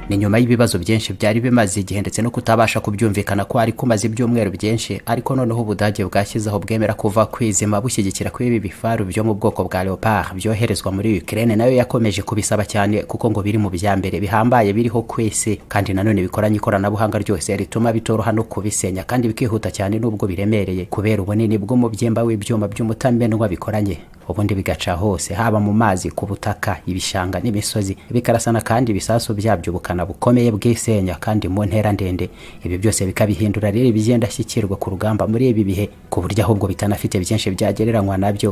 ni nyuma y'ibibazo byinshi byari bimaze igihe ndetse no kutabasha kubyumvikana ko hari kumaze ibyumweru byinshi ariko noneho ubudage bwashyizeho bwemera kuva kwizima bushyigikira ko ibi bifaru byo mu bwoko bwa leopard byoherezwa muri ukraine nayo yakomeje kubisaba cyane kuko ngo biri mu bya mbere bihambaye biriho ku isi kandi nanone bikoranye ikoranabuhanga ryose rituma bitoroha no kubisenya kandi bikihuta cyane n'ubwo biremereye kubera ubunini bw'umubyimba w'ibyuma by'umutamenwa bikoranye ubundi bigaca hose haba mu mazi ku butaka ibishanga n'imisozi bikarasana kandi ibisasu byabyo ubukana bukomeye bwisenya kandi mu ntera ndende ibi byose bikabihindura rero ibigenda ashyikirwa ku rugamba muri ibi bihe ku buryo ahubwo bitanafite byinshi byagereranywa nabyo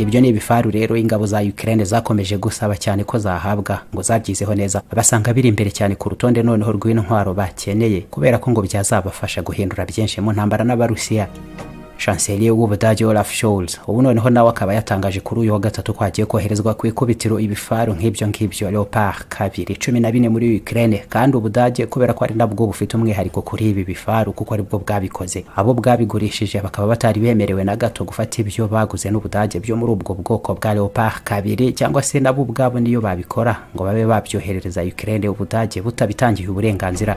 ibyo ni ibifaru rero ingabo za Ukraine zakomeje gusaba cyane ko zahabwa ngo zabyizeho neza basanga biri imbere cyane ku rutonde noneho rw'intwaro bakeneye kubera ko ngo byazabafasha guhindura byinshi mu ntambara n'abarusiya chancelier w'ubudage Olaf Scholz ubu noneho nawe akaba yatangaje kuri uyu wa gatatu ko hagiye koherezwa ku ikubitiro ibifaru nk'ibyo ngibyo Leopard kabiri cumi na bine muri Ukraine kandi ubudage kubera ko ari nabwo bufite umwihariko kuri ibi bifaru kuko aribwo bwabikoze abo bwabigurishije bakaba batari bemerewe na gato gufata ibyo baguze n'ubudage byo muri ubwo bwoko bwa Leopard kabiri cyangwa se nabo ubwabo niyo babikora ngo babe babyoherereza Ukraine ubudage butabitangiye uburenganzira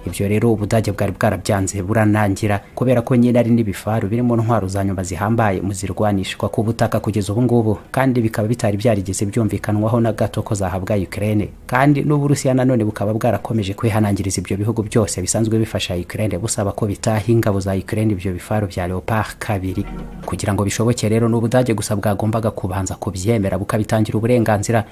ibyo rero ubudage bwari bwarabyanze buranangira kubera ko nyine ari n'ibifaru biri mu ntwaro za nyuma zihambaye mu zirwanishwa ku butaka kugeza ubu ngubu kandi bikaba bitari byarigeze byumvikanwaho na gato ko zahabwa Ukraine kandi n'Uburusiya nanone bukaba bwarakomeje kwihanangiriza ibyo bihugu byose bisanzwe bifasha Ukraine busaba ko bitaha ingabo za Ukraine ibyo bifaru bya Leopard kabiri kugira ngo bishoboke rero n'ubudage gusa bwagombaga kubanza kubyemera bukabitangira uburenganzira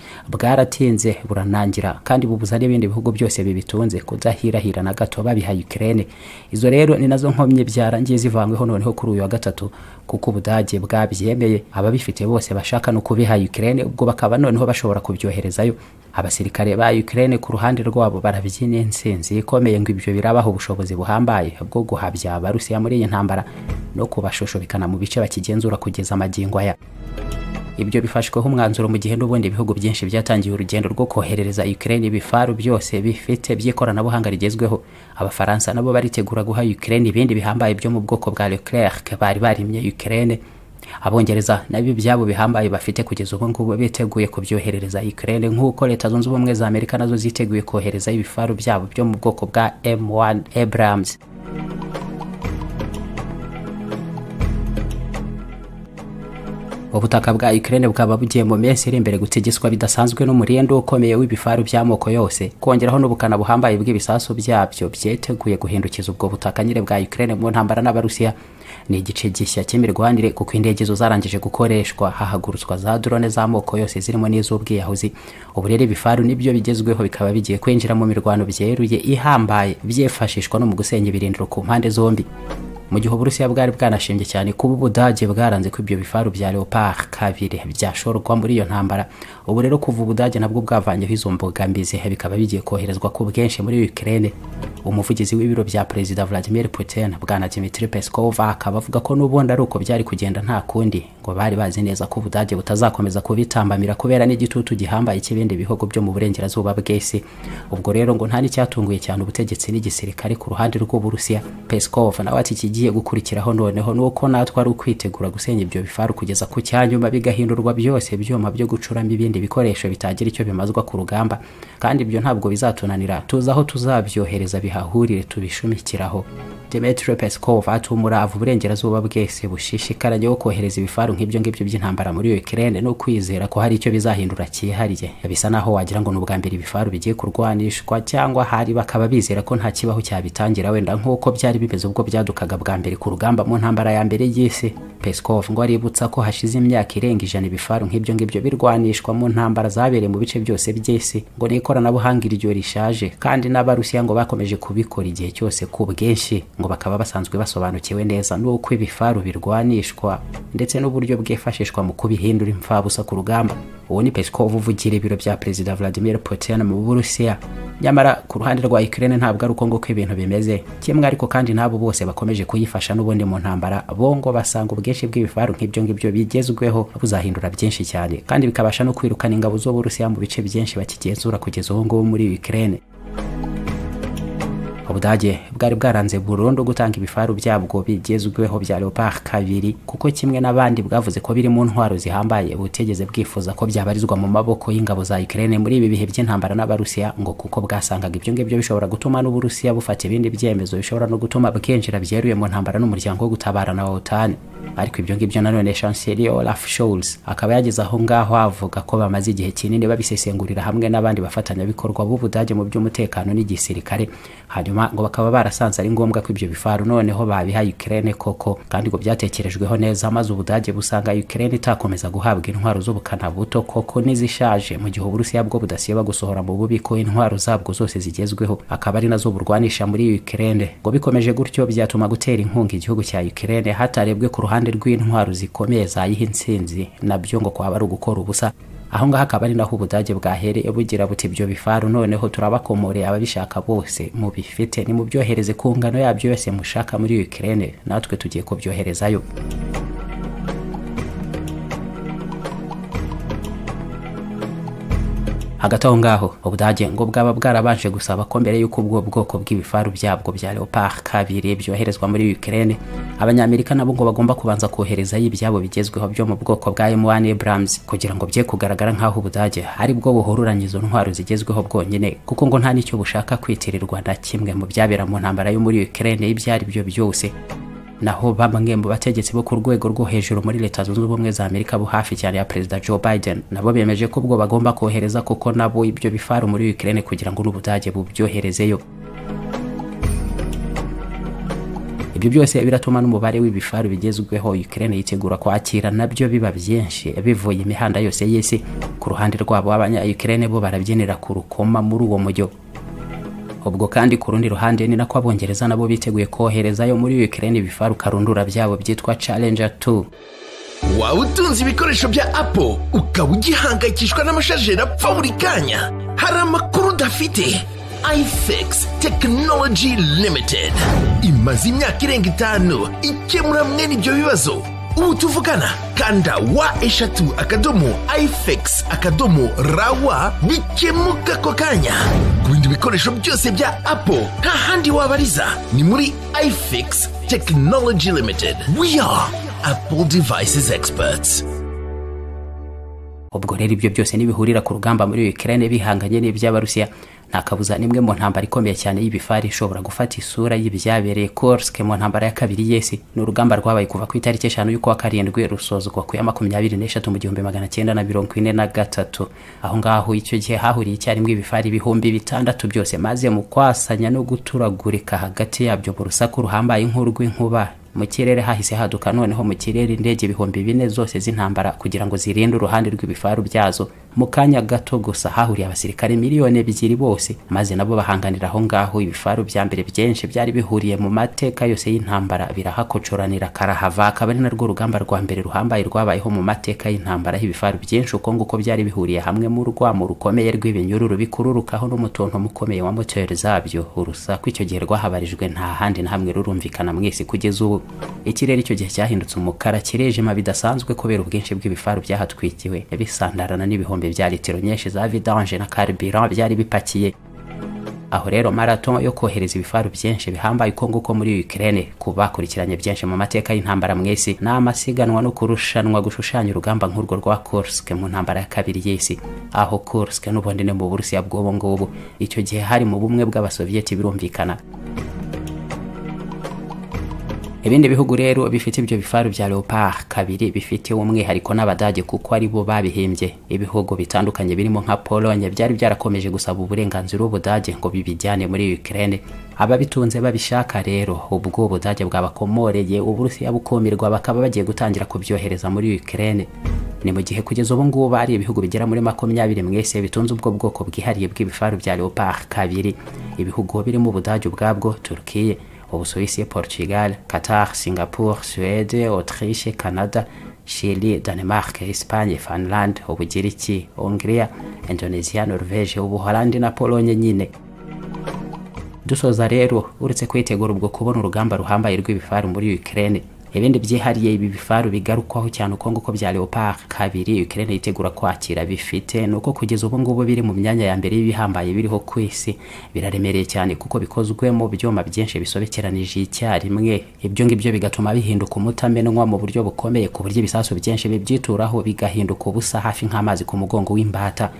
bwaratinze buranangira kandi bubuza n'ibindi bihugu byose bibitunze kudahirahira na gato babiha Ukraine izo rero ni nazo nkomye byarangiye zivanyweho noneho kuri uyu wa gatatu kuko ubudage bwabyemeye ababifite bose bashaka no kubiha Ukraine ubwo bakaba noneho bashobora kubyoherezayo abasirikare ba Ukraine ku ruhande rwabo barabyina insinzi ikomeye ngo ibyo birabaha ubushobozi buhambaye bwo guhabya abarusiya muri iyi ntambara no kubashoshobikana mu bice bakigenzura kugeza amagingo aya ibyo bifashweho umwanzuro mu gihe n'ubundi ibihugu byinshi byatangiye urugendo rwo koherereza Ukraine ibifaru byose bifite by'ikoranabuhanga rigezweho abafaransa nabo baritegura guha Ukraine ibindi bihambaye byo mu bwoko bwa Leclerc bari barimye Ukraine abongereza nabyo byabo bihambaye bafite kugeza ubu ngubu biteguye kubyoherereza Ukraine nk'uko leta zunze ubumwe za Amerika nazo ziteguye kohereza ibifaru byabo byo mu bwoko bwa M1 Abrams ubutaka bwa Ukraine bukaba bugiye mu minsi iri imbere gutegeswa bidasanzwe n'umurindi ukomeye w'ibifaru by'amoko yose kongeraho n'ubukana buhambaye bw'ibisasu byabyo byeteguye guhindukiza ubwo butaka nyine bwa Ukraine mu ntambara n'abarusiya ni igice gishya cy'imirwanire kuko indege zo zarangije gukoreshwa hahagurutswa za drone z'amoko yose zirimo n'iz'ubwiyahuzi ubu rero ibifaru nibyo bigezweho bikaba bigiye kwinjira mu mirwano byeruye ihambaye byifashishwa no mu gusenya ibirindiro ku mpande zombi mu gihe uburusiya bwari bwanashimbye cyane kuba ubudage bwaranze ko ibyo bifaru bya leopard kabiri byashorwa muri iyo ntambara ubu rero kuva ubudage nabwo bwavanyeho izo mbogamizi bikaba bigiye koherezwa ku bwinshi muri ukraine umuvugizi w'ibiro bya perezida vladimir putin bwana dimitri peskov akaba avuga ko n'ubundi ari uko byari kugenda nta kundi ngo bari bazi neza ko ubudage butazakomeza kubitambamira kubera n'igitutu gihambaye cy'ibindi bihugu byo mu burengerazuba bw'isi ubwo rero ngo nta n'icyatunguye cyane ubutegetsi n'igisirikare ku ruhande rw'uburusiya peskov nawe ati iki ikigiye gukurikiraho noneho ni uko natwe ari ukwitegura gusenya ibyo bifaru kugeza ku cyanyuma bigahindurwa byose byuma byo gucuramo ibindi bikoresho bitagira icyo bimazwa ku rugamba kandi ibyo ntabwo bizatunanira tuzi aho tuzabyohereza bihahurire tubishumikiraho Dmitry Peskov atumura ava uburengerazuba bwese bushishikaranye wo kohereza ibifaru nk'ibyo ngibyo by'intambara muri Ukraine no kwizera ko hari icyo bizahindura cyihariye bisa naho wagira ngo ni ubwa mbere ibifaru bigiye kurwanishwa cyangwa hari bakaba bizera ko nta kibaho cyabitangira wenda nk'uko byari bimeze ubwo byadukaga bwa mbere ku rugamba mu ntambara ya mbere y'isi Peskov ngo aributsa ko hashize imyaka irenga ijana ibifaru nk'ibyo ngibyo birwanishwa mu ntambara zabereye mu bice byose by'isi ngo ni ikoranabuhanga iryo rishaje kandi n'abarusiya ngo bakomeje kubikora igihe cyose ku bwinshi ngo bakaba basanzwe basobanukiwe neza n'uko ibifaru birwanishwa ndetse n'uburyo bwifashishwa mu kubihindura imfabusa ku rugamba uwo ni Peskov uvugira ibiro bya perezida Vladimir Putin mu Burusiya nyamara ku ruhande rwa Ukraine ntabwo ari uko ngo ibintu bimeze kimwe ariko kandi n'abo bose bakomeje kuyifasha n'ubundi mu ntambara bo ngo basanga ubwinshi bw'ibifaru nk'ibyo ngibyo bigezweho buzahindura byinshi cyane kandi bikabasha no kwirukana ingabo z'Uburusiya mu bice byinshi bakigenzura kugeza ubu ngubu muri Ukraine ubudage bwari bwaranze burundu gutanga ibifaru byabwo bigezweho bya leopard kabiri kuko kimwe n'abandi bwavuze ko biri mu ntwaro zihambaye butigeze bwifuza ko byabarizwa mu maboko y'ingabo za Ukraine muri ibi bihe by'intambara n'abarusiya ngo kuko bwasangaga ibyo ngibyo bishobora gutuma n'uburusiya bufata ibindi byemezo bishobora no gutuma bukinjira byeruye mu ntambara n'umuryango wo gutabarana wa OTAN ariko ibyo ngibyo nanone chancelier Olaf Scholz akaba yageze aho ngaho avuga ko bamaze igihe kinini babisesengurira hamwe n'abandi bafatanyabikorwa b'Ubudage mu by'umutekano n'igisirikare hanyuma ngo bakaba barasanze ari ngombwa ko ibyo bifaru noneho babiha Ukraine koko kandi ngo byatekerejweho neza maze Ubudage busanga Ukraine itakomeza guhabwa intwaro z'ubukana buto koko n'izishaje mu gihe Uburusiya bwo budasiba gusohora mu bubiko intwaro zabwo zose zigezweho akaba ari nazo burwanisha muri Ukraine ngo bikomeje gutyo byatuma gutera inkunga igihugu cya Ukraine hatarebwe ku ruhande rw'intwaro zikomeye zayiha intsinzi nabyo ngo kwaba ari ugukora ubusa aho ngaho akaba ari naho ubudage bwahereye bugira buti ibyo bifaru noneho turabakomoreye ababishaka bose mubifite nimubyohereze ku ngano yabyo yose mushaka muri Ukraine natwe tugiye kubyoherezayo hagati aho ngaho ubudage ngo bwaba bwarabanje gusaba ko mbere y'uko ubwo bwoko bw'ibifaru byabwo bya leopard kabiri byoherezwa muri Ukraine abanyamerika nabo ngo bagomba kubanza koherezayo ibyabo bigezweho byo mu bwoko bwa M1 Abrams kugira ngo bye kugaragara nk'aho ubudage ari bwo buhoruranya izo ntwaro zigezweho bwonyine kuko ngo nta nicyo bushaka kwitirirwa na kimwe mu byabera mu ntambara yo muri Ukraine ibyari byo byose naho bamwe mu bategetsi bo ku rwego rwo hejuru muri leta zunze ubumwe za amerika bo hafi cyane ya perezida joe biden nabo bemeje ko ubwo bagomba kohereza kuko nabo ibyo bifaru muri ukraine kugira ngo n'ubudage bubyoherezeyo ibyo byose biratuma n'umubare w'ibifaru bigezweho Ukraine yitegura kwakira nabyo biba byinshi bivuye imihanda yose y'isi ku ruhande rwabo abanya Ukraine bo barabyinira ku rukoma muri uwo mujyo ubwo kandi ku rundi ruhande ni nako abongereza nabo biteguye koherezayo muri Ukraine ibifaru karundura byabo byitwa Challenger 2 waba utunze ibikoresho bya apo ukaba ugihangayikishwa n'amashajeri apfa buri kanya hari amakuru udafite ifx tekinoloji limitedi imaze imyaka irenga itanu ikemura mwene ibyo bibazo ubu tuvugana kanda wa eshatu akadomo ifx akadomo rawa bikemuka ako kanya ku bindi bikoresho byose bya apo nta handi wabariza ni muri ifx tekinoloji limitedi we are apple devices experts ubwo rero ibyo byose nibihurira ku rugamba muri Ukraine bihanganye n'iby'abarusiya nta kabuza nimwe mu ntambara ikomeye cyane y'ibifari ishobora gufata isura y'ibyabereye Kursk mu ntambara ya kabiri y'isi ni urugamba rwabaye kuva ku itariki eshanu y'ukwa karindwi rusozwa ku ya makumyabiri n'eshatu mu gihumbi magana cyenda na mirongo ine na gatatu aho ngaho icyo gihe hahuriye icyarimwe ibifari ibihumbi bitandatu byose maze mu kwasanya no guturagurika hagati yabyo mu rusaku ruhambaye nk'urw'inkuba mu kirere hahise haduka noneho mu kirere indege ibihumbi bine zose z'intambara kugira ngo zirinde uruhande rw'ibifaru byazo mu kanya gato gusa hahuriye abasirikare miliyoni ebyiri bose maze nabo bahanganira aho ngaho ibifaru bya mbere byinshi byari bihuriye mu mateka yose y'intambara birahakocoranira karahava akaba ari narwo rugamba rwa mbere ruhambaye rwabayeho mu mateka y'intambara y'ibifaru byinshi uko nguko byari bihuriye hamwe mu rwamo rukomeye rw'ibinyururu bikururukaho n'umutonto mukomeye wa moteri zabyo urusaku icyo gihe rwahabarijwe nta handi na hamwe rurumvikana mwese kugeza ubu ikirere icyo gihe cyahindutse umukara kirijima bidasanzwe kubera ubwinshi bw'ibifaru byahatwikiwe bisandarana n'ibihumbi bya litiro nyinshi za vidange na carburant byari bipakiye aho rero marato yo kohereza ibifaru byinshi bihambaye uko nguko muri Ukraine ku bakurikiranye byinshi mu mateka y'intambara mw'isi ni amasiganwa no kurushanwa gushushanya urugamba nk'urwo rwa Kursk mu ntambara ya kabiri y'isi aho Kursk n'ubundine mu Burusiya bw'ubu ngubu icyo gihe hari mu bumwe bw'abasoviyeti birumvikana ibindi bihugu rero bifite ibyo bifaru bya leopard kabiri bifite umwihariko n'abadage kuko ari bo babihimbye ibihugu bitandukanye birimo nka polonye byari byarakomeje gusaba uburenganzira ubudage ngo bibijyane muri ukraine ababitunze babishaka rero ubwo ubudage bwabakomoreye uburusiya bukumirwa bakaba bagiye gutangira kubyohereza muri ukraine ni mu gihe kugeza ubu ngubu ari ibihugu bigera muri makumyabiri mwese bitunze ubwo bwoko bwihariye bw'ibifaru bya leopard kabiri ibihugu birimo ubudage ubwabwo turkiye ubusuwisi portugal qatar singapore suwede autriche canada chili danemark espagne finland ubugiriki hungria indonesia norvege ubuholandi na polonye nyine dusoza rero uretse kwitegura ubwo kubona urugamba ruhambaye rw'ibifaru muri ukraine ibindi byihariye ibi bifaru bigarukwaho cyane uko nguko bya leopard kabiri ukraine yitegura kwakira bifite ni uko kugeza ubu ngubu biri mu myanya ya mbere y'ibihambaye biriho ku isi biraremereye cyane kuko bikozwe mu byuma byinshi bisobekeranije icyarimwe ibyo ngibyo bigatuma bihinduka umutamenwa mu buryo bukomeye ku buryo ibisasu byinshi bibyituraho bigahinduka ubusa hafi nk'amazi ku mugongo w'imbata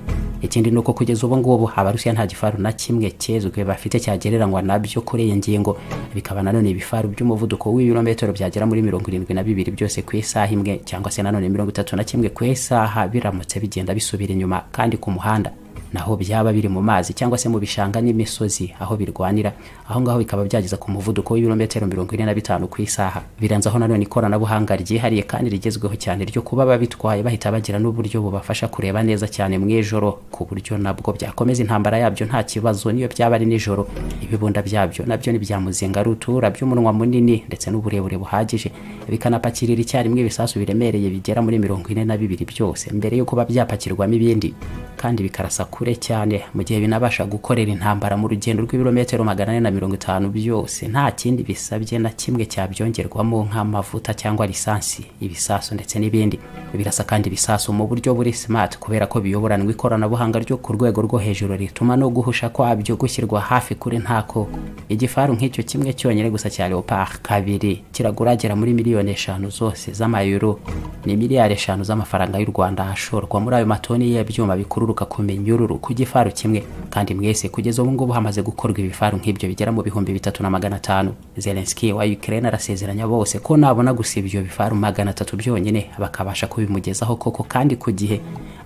ikindi ni uko kugeza ubu ngubu abarusiya nta gifaru na kimwe kezwe bafite cyagereranywa nabyo kuri iyi ngingo bikaba nanone ibifaru by'umuvuduko w'ibirometero byagera muri mirongo irindwi na bibiri byose ku isaha imwe cyangwa se nanone mirongo itatu na kimwe ku isaha biramutse bigenda bisubira inyuma kandi ku muhanda naho byaba biri mu mazi cyangwa se mu bishanga n'imisozi aho birwanira aho ngaho bikaba byageza ku muvuduko w'ibirometero mirongo ine na bitanu ku isaha biranzaho nanone ikoranabuhanga ryihariye kandi rigezweho cyane ryo kuba babitwaye bahita bagira n'uburyo bubafasha kureba neza cyane mu ijoro ku buryo nabwo byakomeza intambara yabyo nta kibazo niyo byaba ari nijoro ibibunda byabyo nabyo ni bya muzinga rutura by'umunwa munini ndetse n'uburebure buhagije bikanapakirira icyarimwe ibisasu biremereye bigera muri mirongo ine na bibiri byose mbere yo kuba byapakirwamo ibindi kandi bikarasa kure cyane mu gihe binabasha gukorera intambara mu rugendo rw'ibirometero magana ane na mirongo itanu byose nta kindi bisabye na kimwe cyabyongerwamo nk'amavuta cyangwa lisansi ibisasu ndetse n'ibindi birasa kandi ibisasu mu buryo buri smart kubera ko biyoboranwa ikoranabuhanga ryo ku rwego rwo hejuru rituma no guhusha kwabyo gushyirwa hafi kuri nta koko igifaru nk'icyo kimwe cyonyine gusa cya leopard kabiri kiraguragera muri miliyoni eshanu zose z'amayero ni miliyari eshanu z'amafaranga y'u rwanda ashorwa muri ayo matoni y'ibyuma bikururuka ku minyururu ku gifaru kimwe kandi mwese kugeza ubu ngubu hamaze gukorwa ibifaru nk'ibyo bigera mu bihumbi bitatu na magana atanu zelenski wa ukraine arasezeranya bose ko nabona gusa ibyo bifaru magana atatu byonyine bakabasha kubimugezaho koko kandi ku gihe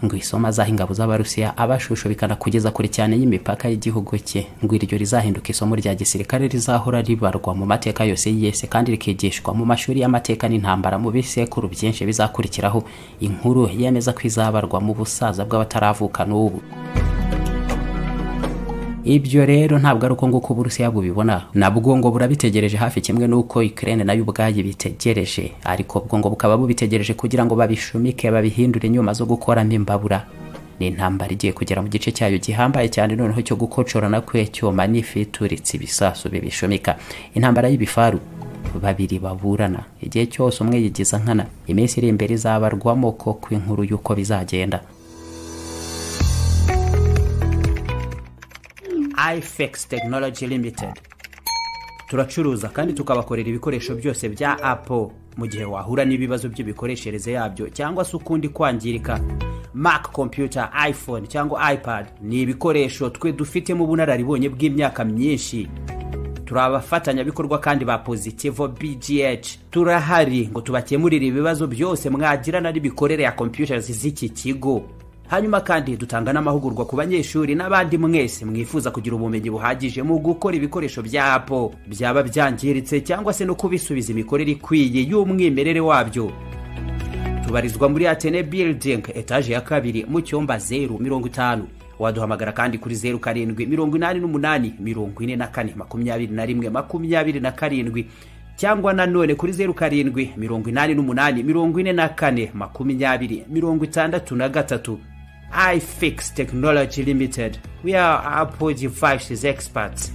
ngo isoma azaha ingabo z'abarusiya abashushubikana kugeza kure cyane y'imipaka y'igihugu cye ngo iryo rizahinduka isomo rya gisirikare rizahora ribarwa mu mateka yose y'isi kandi rikigishwa mu mashuri y'amateka n'intambara mu bisekuru byinshi bizakurikiraho inkuru yemeza ko izabarwa mu busaza bw'abataravuka n'ubu ibyo rero ntabwo ari uko nguko uburusiya bubibona nabwo ngo burabitegereje hafi kimwe n'uko ukraine nayo ubwayo bitegereje ariko bwo ngo bukaba bubitegereje kugira ngo babishumike babihindure inyuma zo gukoramo imbabura ni intambara igiye kugera mu gice cyayo gihambaye cyane noneho cyo gukocorana kwe cyoma n'ifituritse ibisasu bibishumika intambara y'ibifaru babiri baburana igihe cyose umwe yigiza nkana iminsi iri imbere izabarwamo ko kw'inkuru y'uko bizagenda ifex tekinoloji limitedi turacuruza kandi tukabakorera ibikoresho byose bya apo mu gihe wahura n'ibibazo by'imikoreshereze yabyo cyangwa se ukundi kwangirika mac kompiyuta iphone cyangwa ipad ni ibikoresho twe dufitemo ubunararibonye bw'imyaka myinshi turi abafatanyabikorwa kandi ba pozitivo bgh turahari ngo tubakemurire ibibazo byose mwagirana n'imikorere ya kompiyuta z'iki kigo hanyuma kandi dutanga n'amahugurwa ku banyeshuri n'abandi mwese mwifuza kugira ubumenyi buhagije mu gukora ibikoresho bya apo byaba byangiritse cyangwa se no kubisubiza imikorere ikwiye y'umwimerere wabyo tubarizwa muri atene building etaje ya kabiri mu cyumba zeru mirongo itanu waduhamagara kandi kuri zeru karindwi mirongo inani n'umunani mirongo ine na kane makumyabiri na rimwe makumyabiri na karindwi cyangwa nanone kuri zeru karindwi mirongo inani n'umunani mirongo ine na kane makumyabiri mirongo itandatu na gatatu ifix technology limited we are apple devices experts